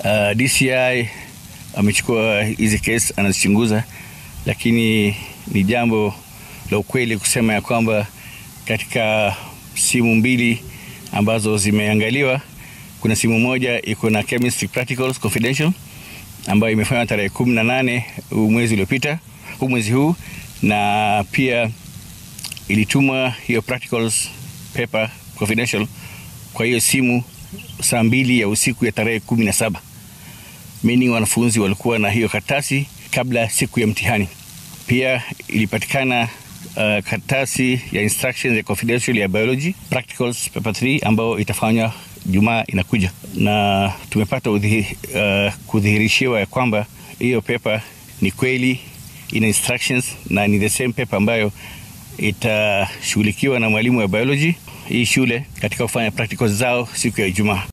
Uh, DCI amechukua hizi kesi anazichunguza, lakini ni jambo la ukweli kusema ya kwamba katika simu mbili ambazo zimeangaliwa, kuna simu moja iko na chemistry practicals confidential ambayo imefanywa tarehe kumi na nane huu mwezi uliopita, huu mwezi huu, na pia ilitumwa hiyo practicals paper confidential kwa hiyo simu saa mbili ya usiku ya tarehe kumi na saba meaning wanafunzi walikuwa na hiyo karatasi kabla siku ya mtihani. Pia ilipatikana uh, karatasi ya instructions ya confidential ya biology practicals paper 3 ambayo itafanywa Jumaa inakuja, na tumepata udhihi, uh, kudhihirishiwa ya kwamba hiyo paper ni kweli ina instructions na ni the same paper ambayo itashughulikiwa na mwalimu wa biology hii shule katika kufanya practicals zao siku ya Ijumaa.